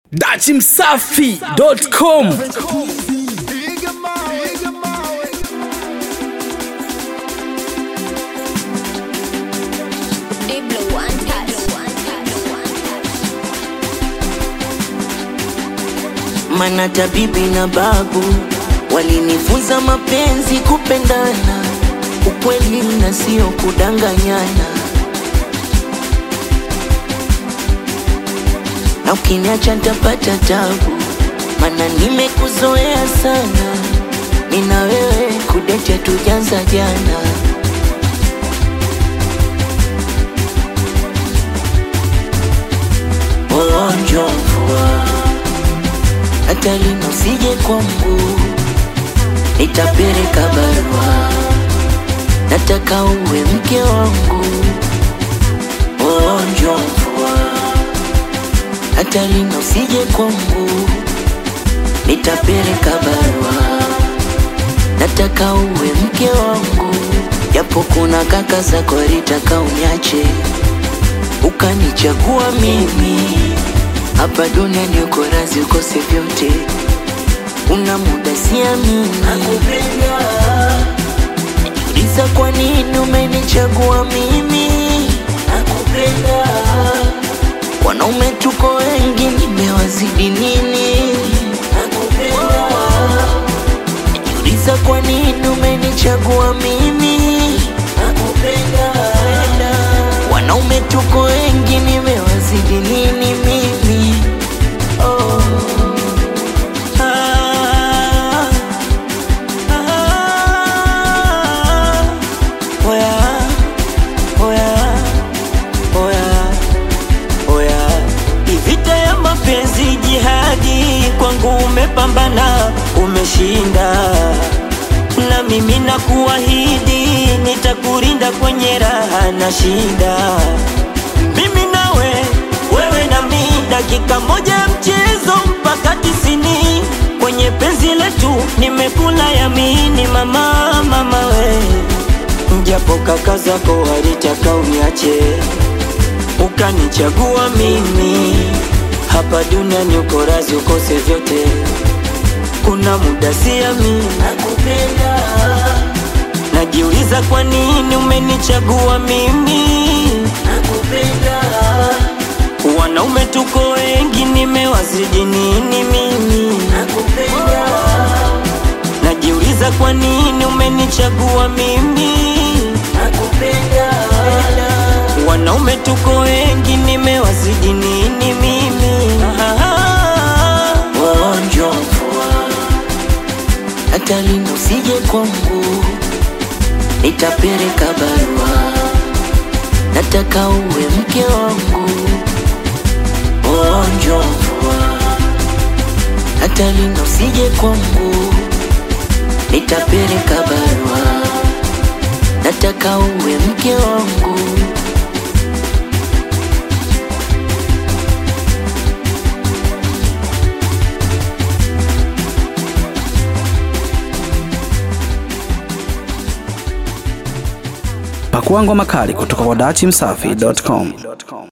dachimsafi.com Diblo one touch. Mana tabibi na babu walinifunza mapenzi, kupendana, ukweli na sio kudanganyana. Na ukiniacha ntapata tabu, mana nimekuzoea sana. Mina wewe kudete tujanza jana. Ugonjwa mvua hata lino sije kwangu, nitapeleka barua, nataka uwe mke wangu. Ugonjwa mvua hata lino sije kwangu, nitapeleka barua, nataka uwe mke wangu. Japo kuna kaka zako walitaka uniache, ukanichagua mimi hapa duniani uko razi ukose vyote, una muda siamini, nakupenda. Najiuliza kwa nini umenichagua mimi, nakupenda. Wanaume tuko wengi, nimewazidi nini, nakupenda. Najiuliza kwa nini umenichagua mimi, nakupenda. Wanaume tuko wengi, nimewazidi nini mimi? Oh. Ah. Ah. Oya. Oya. Oya. Oya. Vita ya mapenzi jihadi, kwangu umepambana, umeshinda, na mimi nakuahidi nitakurinda kwenye raha na shida. Mimi nawe, wewe na mi, dakika moja ya mchezo mpaka tisini. Kwenye penzi letu nimekula yamini, mama, mama we, japo kaka zako walitaka uniache ukanichagua mimi hapa duniani, uko razi ukose vyote, kuna muda siamini, Nakupenda. najiuliza kwa nini umenichagua mimi. Nakupenda. Wanaume tuko wengi, nimewazidi nini mimi? Nakupenda. Najiuliza kwa nini umenichagua mimi. Nakupenda. Wanaume tuko wengi, nimewazidi nini mimi? Ah, Ugonjwa mvua hata lino sije kwangu, nitapeleka barua, nataka uwe mke wangu. Ugonjwa mvua hata lino sije kwangu, nitapeleka barua, nataka uwe mke wangu. pakuangwa makali kutoka kwa dachimsafi.com